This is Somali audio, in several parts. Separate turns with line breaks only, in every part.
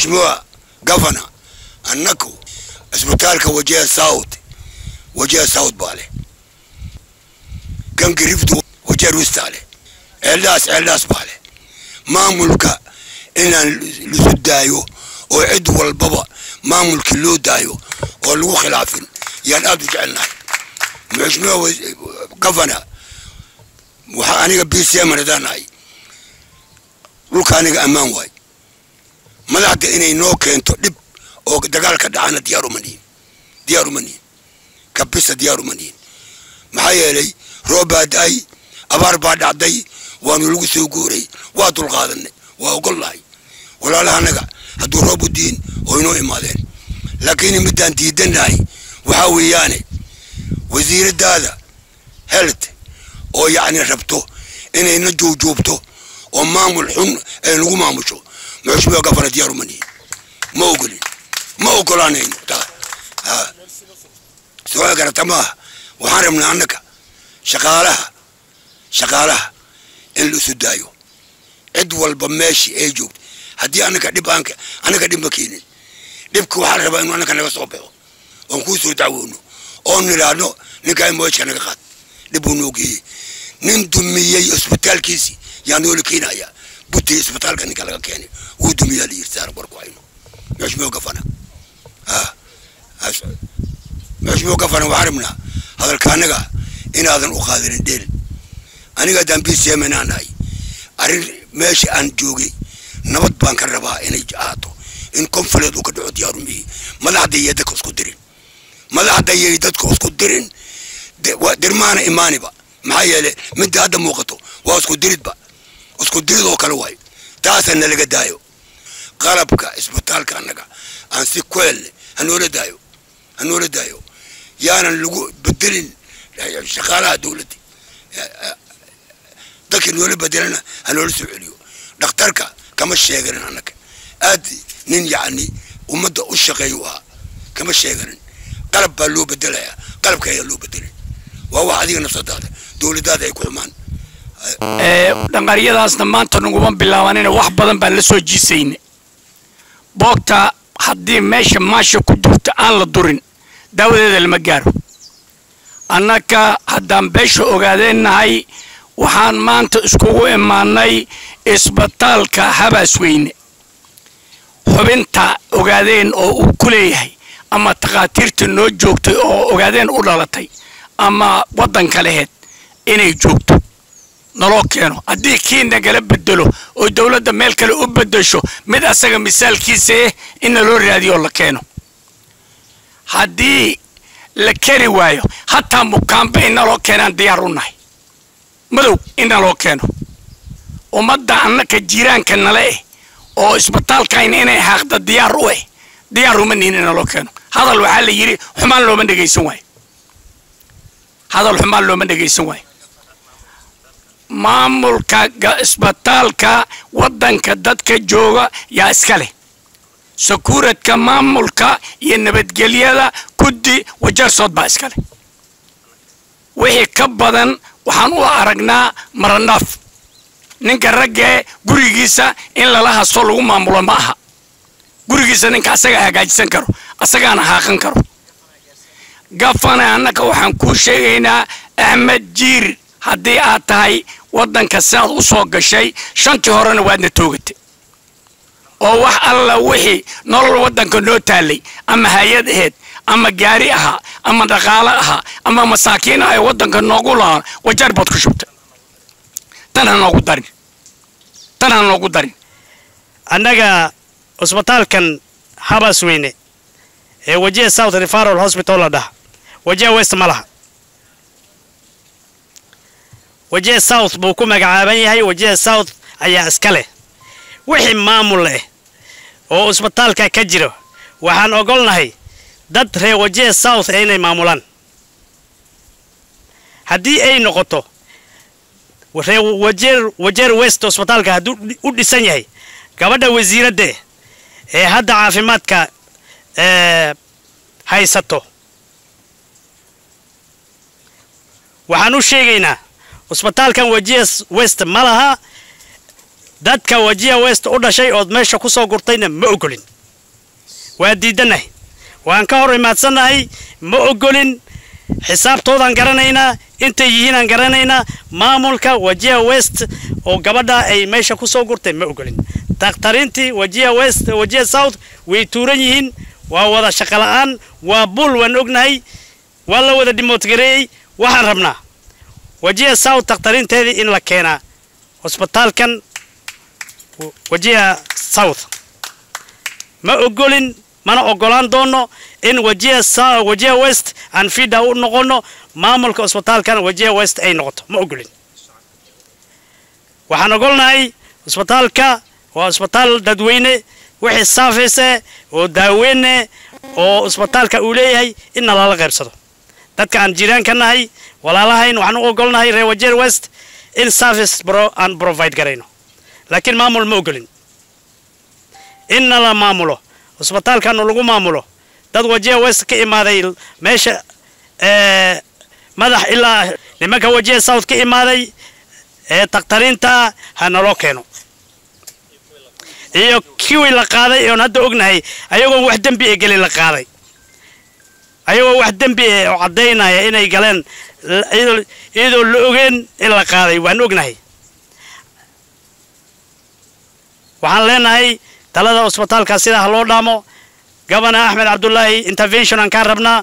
mheshimiwa gavana annaku isbitaalka wajiha south wajiha south baa leh kan giriftu wajiha rusta leh ceeldhaas ceeldhaas baa leh maamulka inaan lisu daayo oo cid walbaba maamulkii loo daayo oo lagu khilaafin yaan aad u jecelnahay mheshimiwa gavana waxaa aniga b c m hadaan dhulka aniga ammaan waay madaxda inay noo keento dhib oo dagaalka dhacana diyaar uma nihin diyaar uma nihin kabisa diyaar uma nihin maxaa yeelay roob baa da-ay abaar baa dhacday waanu lagu soo guuray waa dulqaadanay waa ogolnahay walaalaha anaga hadduu roob u diin oo inoo imaadeen laakiin midaan diidanahay waxaa weeyaane wasiiradaada health oo yacni rabto inayna juujuubto oo maamul xun ay nagu maamusho mheshimiwa gafana diyaar uma nihin ma ogolin ma ogolaanayno taa ha soo garata maaha waxaan rabnaa annaga shaqaalaha shaqaalaha in la isu daayo cid walba meeshii ay joogto haddii annaga dhib aan annaga dhib ma keenin dhibka waxaa la rabaa inuu annaga naga soo baxo oon kuu soo dacwoono oon nidhaahno ninkaa moojka naga qaad dhib uu noo geeyey nin dumiyey isbitaalkiisii yaa noola keenaya buti isbitaalka ninka laga keenay wuu dumiyaa layiri saar warku hayno mheshimiwa gafana mheshimiwa gafana waxaan rabnaa hadalka annaga inaadan u qaadanin dheel aniga haddaan b c m inaan nahay arrin meesha aan joogay nabad baan ka rabaa inay ahaato in konfuleed uu ka dhaco diyaarumihii madaxda iyo dadka isku dirin madaxda iyo dadka isku dirin dirmaana imaaniba maxaa yeele midda hadda muuqato waa isku diridba isku dirid oo kale waayo taasa nalaga daayo qalabka isbitaalka annaga aan si kuelle hanoola daayo hanoola daayo yaanan lagu bedelin shaqaalaha dowladda dadka noola bedelana hanoola soo celiyo dhakhtarka kama sheeganin annaga aad nin yacni ummadda u shaqeeyu ahaa kama sheeganin qalab baa loo bedelayaa qalabka ayaa loo bedelin waa wax adiga nafsadaada dowladaada ay ku xumaan
dhanqaryadaasna maanta naguma bilaabanina wax badan baan la soo jiisayna boogta haddii meesha maasha ku jirta aan la durin daawadeeda lama gaaro annaga haddaan beesha ogaadeennahay waxaan maanta iskugu imaanay isbitaalka habaasweyne xubinta ogaadeen oo uu ku leeyahay ama takhaatiirta noo joogtay oo ogaadeen u dhalatay ama waddanka leheed inay joogto naloo keeno haddii kii nagala bedelo oo dowladda meel kale u bedesho mid asaga misaalkiisa eh in naloo raadiyo la keeno haddii la keri waayo hataa mukaamba in naloo keenaan diyaar u nahay madow in naloo keeno ummadda annaka jiiraanka nale eh oo isbitaalkayna inay haaqda diyaar u eh diyaar uma nihin in naloo keeno hadal waxaa la yidhi xumaan looma dhegaysan waayo hadal xumaan looma dhegaysan waayo maamulka isbitaalka waddanka dadka jooga yaa iska leh sakuuradka maamulka iyo nabadgelyada guddi wajarsood baa iska leh wixii ka badan waxaan u aragnaa maranaaf ninka raggee gurigiisa in lala hasto lagu maamulo ma aha gurigiisa ninka asaga hagaajisan karo asagaana haaqan karo gafana annaka waxaan kuu sheegaynaa axmed jiir haddii aad tahay waddanka sidaad u soo gashay shantii horena waadna toogatay oo wax alla wixii nolol waddanka noo taallay ama hay-ad aheed ama gaari ahaa ama dhaqaalo ahaa ama masaakiin ah ee waddanka noogu lahaan wajar baad ku shubtay tan ha noogu darin tan ha noogu darin
annaga cusbitaalkan habasweyne ee wajiha south referal hospital la dhaha wajiha west ma laha wajiha south buu ku magacaaban yahay wajiha south ayaa iska leh wixii maamul leh oo cusbitaalka ka jiro waxaan ogolnahay dad reer wajiha south ee inay maamulaan haddii ay noqoto reer wajeer wajeer west cusbitaalka hadduu u dhisan yahay gabadha wasiiradda ee hadda caafimaadka haysato waxaan u sheegaynaa cusbitaalkan wajiha west ma laha dadka wajiha west u dhashay ood meesha ku soo gurtayna ma ogolin waa diidannahay waan ka hor imaadsannahay ma ogolin xisaabtoodaan garanaynaa intay yihiinaan garanaynaa maamulka wajiha west oo gabadha ay meesha ku soo gurtay ma ogolin dakhtariintii wajiha west wajiha south way tuuran yihiin waa wada shaqo la'aan waa bul waan ognahay waa la wada dhimoodgareeyey waxaan rabnaa wajiha south dakhtariinteedii in la keenaa hosbitaalkan wajiha south ma ogolin mana ogolaan doono in wajiha wajiha west aan fida u noqono maamulka hosbitaalkan wajiha west ay noqoto ma ogolin waxaan ogolnahay hosbitaalka waa hosbitaal dadweyne wixii saafayse oo daaweyne oo hosbitaalka uu leeyahay in nalala qaybsado dadka aan jiraan ka nahay walaalahayn waxaan u ogolnahay reer wajiha west in service bro aan provide garayno laakiin maamul ma ogolin inna la maamulo hosbitaalkana lagu maamulo dad wajiha west ka imaaday meesha madax ilaa nimanka wajiha south ka imaaday ee dakhtariinta ha naloo keeno iyo kiwii la qaaday oon hadda ognahay ayagoon wax dembi ee gelin la qaaday ayagoo wax dembi eh oo caddaynaya inay galeen iyadoo la ogeen in la qaaday waan ognahay waxaan leenahay talada hosbitaalka sidaa ha loo dhaamo gabana axmed cabdulaahi intervention aan kaa rabnaa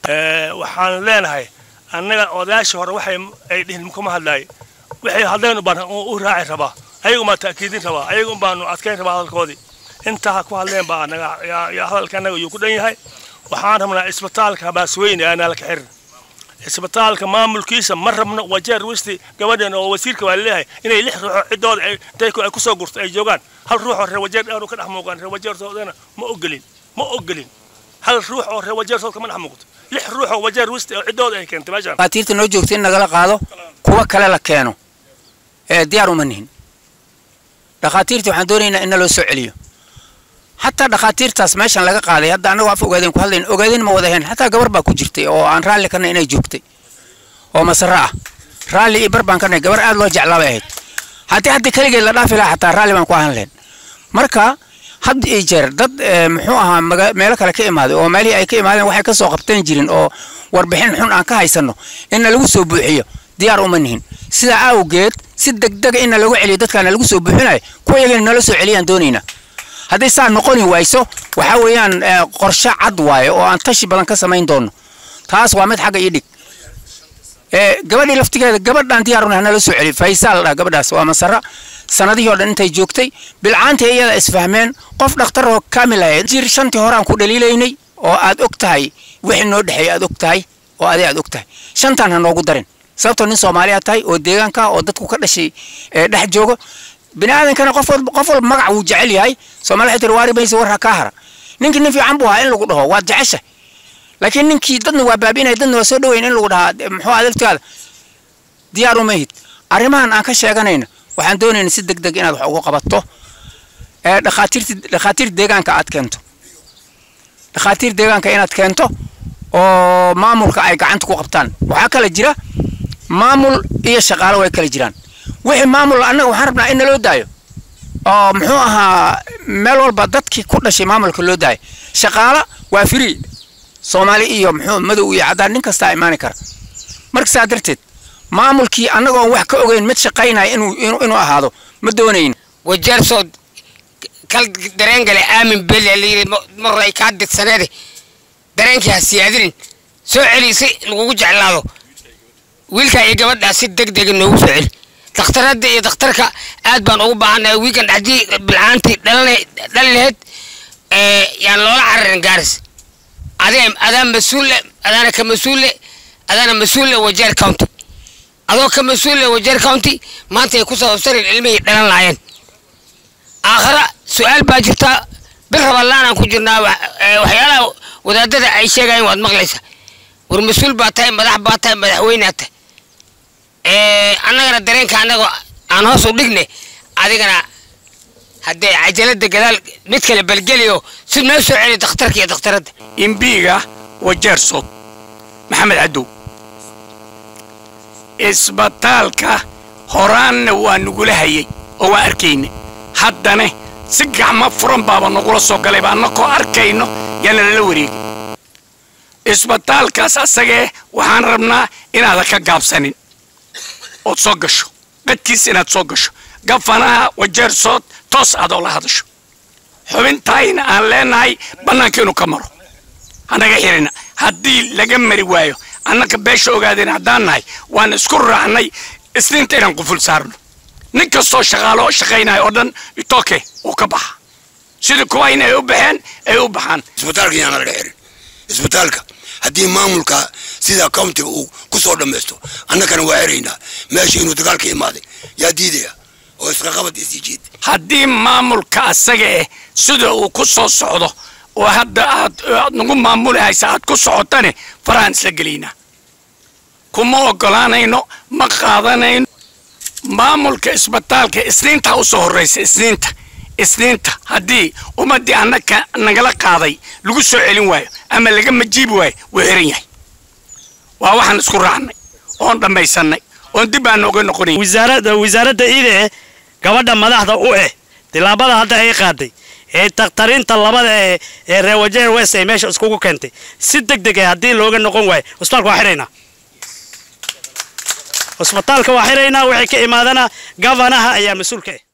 waxaan leenahay annaga odayaashii hore waxay ay dhihin kuma hadlaay waxay hadleen baan u raaci rabaa ayagu baan ta'kiidin rabaa ayagu baanu adkayn rabaa hadalkoodii intaa ha ku hadleen baa annaga yaa hadalka annaga yuu ku dhan yahay waxaan rabnaa isbitaalka baasweyne aanaa la kaxirin isbitaalka maamulkiisa ma rabno wajeer wisti gabadhan oo wasiirka waa leeyahay inay lix ruuxoo ciddooda dayku ay kusoo gurto ay joogaan hal ruux oo reer wajeer aanu ka dhex muuqan reer wajeertoodana ma ogolin ma ogolin hal ruux oo reer wajeertood kama dhex muuqto lix ruux oo wajeer wisti oo ciddooda ay keentay meeshaan
dhakhaatiirta noo joogta in nagala qaado kuwa kale la keeno ee diyaar uma nihin dhakhaatiirta waxaan doonaynaa in naloo soo celiyo xataa dhakhaatiirtaas meeshan laga qaaday hadda annagoo af ogaadeen ku hadlayn ogaadeen ma wada ahayn xataa gabar baa ku jirtay oo aan raalli kana inay joogtay oo masarro ah raalli iyo bar baan ka nahay gabar aad loo jeclaa bay ahayd haddii hadda keligeed la dhaafi lahaa xataa raalli baan ku ahaan lahayn marka had iyo jeer dad muxuu ahaa meelo kale ka imaaday oo meelihii ay ka imaadeen waxay ka soo qabteen jirin oo warbixin xun aan ka haysanno inna lagu soo buuxiyo diyaar uma nihin sidaa awgeed si degdega inna lagu celiyo dadkaana lagu soo buuxinayo kuwa iyagana nala soo celiyaan doonaynaa hadday saa noqoni wayso waxaa weeyaan qorshe cad waaye oo aan tashi badan ka samayn doono taas waa mid xagga ii dhig gabadhii laftigeeda gabadhaan diyaaruna hanala soo celiyo faysaa la dhaha gabadhaas waa masara sanadihii oo dhan intay joogtay bilcaantii iyada isfahmeen qof dhakhtar oo kaamil ahayd jir shantii hore aan ku dhaliilaynay oo aad og tahay wixii noo dhexeeya aad og tahay oo adee aad og tahay shantaan ha noogu darin sababtoo nin soomaaliya tahay oo deegaanka oo dadku ka dhashay dhex joogo bini aadankana qof qof walba magac wuu jecel yahay soomaali waxay tiri waari maysa war ha kaa hara ninkii nin fiican buu ahaa in lagu dhaho waad jecesha laakiin ninkii dadna waa baabiinaya dadna waa soo dhaweyn in lagu dhahaa muxuu adaltigaada diyaar uma hid arrimahan aan ka sheeganayna waxaan doonayna si deg deg inaad wax ugu qabato dhakhaatiirta dhakhaatiir deegaanka aad keento dhakhaatiir deegaanka inaad keento oo maamulka ay gacanta ku qabtaan waxaa kala jira maamul iyo shaqaalo way kala jiraan wixii maamul annaga waxaan rabnaa in naloo daayo oo muxuu ahaa meel walba dadkii ku dhashay maamulka loo daayo shaqaala waa free soomaali iyo muxuu madow iyo caddaan nin kastaa imaani kara marka saa darteed maamulkii annagoon wax ka ogeyn mid shaqaynaya inuu inuu ahaado ma doonayn
wajeersood kal dareen gale aamin belle layidhi mar ay kaa didsaneede dareenkii ha siyaadinin soo celi si lagugu jeclaado wiilkaa iyo gabadhaa si deg dega noogu soo celi dakhtaradda iyo dakhtarka aad baan ugu baahannahay wiikan haddii bilcaantii dhali lahayd yaan loola cararin gaaris adee adaa mas-uulle adaana ka mas-uulle adaana mas-uulle wajeer county adoo ka mas-uulle wajeer county maanta ay ku sababsanin ilmihii dhalan lahaayeen aakhara su-aal baa jirta bil raballaanaan ku jirnaa waxyaalaha wadaadada ay sheegayeen waad maqlaysaa war mas-uul baa tahay madax baa tahay madaxweynea tahay annagana dareenka annaga aan hoos u dhigne adigana haddee cajalada gadaal mid kale balgeliyo si noo soo celi dakhtarka iyo dakhtaradda
imbiiga wajeersood maxamed cadow isbitaalka horaanna waa nugula hayay oo waa arkayna haddana si gacmo furan baaba nagula soo galayba annakoo arkayno yaana lala wareegin isbitaalkaas asagee waxaan rabnaa inaadan ka gaabsanin ood soo gasho qadkiis inaad soo gasho gafanaha wajeersood toos aad oo la hadasho xubintayna aan leenahay bannaanka inuu ka maro hanaga xirina haddii laga mari waayo annaka beesha ogaadeen haddaan nahay waan isku raacnay isniinta inaan quful saarno nin kastoo shaqaalo shaqaynaya oo dhan itoke uu ka baxa sidii kuwa in ay u baxeen ay u baxaan
isbitaalka yaana laga xirin isbitaalka haddii maamulka sida countiga uu ku soo dhammaysto annakana waa xiraynaa meesha inuu dagaalka imaaday yaa diidaya oo isqaqabad isii jiid
haddii maamulka asaga eh sida uu ku soo socdo oo hadda aad aad nagu maamuli haysa aad ku socotane farahaan isla gelaynaa kuma ogolaanayno ma qaadanayno maamulka isbitaalka isniinta u soo horraysa isniinta isniinta haddii ummaddii annaka nagala qaaday lagu soo celin waayo ama laga majiibi waayo wuu xiran yahay waa waxaan isku raacnay oon dhammaysannay oon dib aan nooga noqonay
wasaaradda wasaaradda ide gabadha madaxda u eh tilaabada hadda ay qaaday ee takhtarinta labada ee ee reer wajeer west ay meesha iskugu keentay si deg deg ah haddii looga noqon waayo cusbitaalka waa xiraynaa cusbitaalka waa xiraynaa waxay ka imaadana gavanaha ayaa mas-uulka ah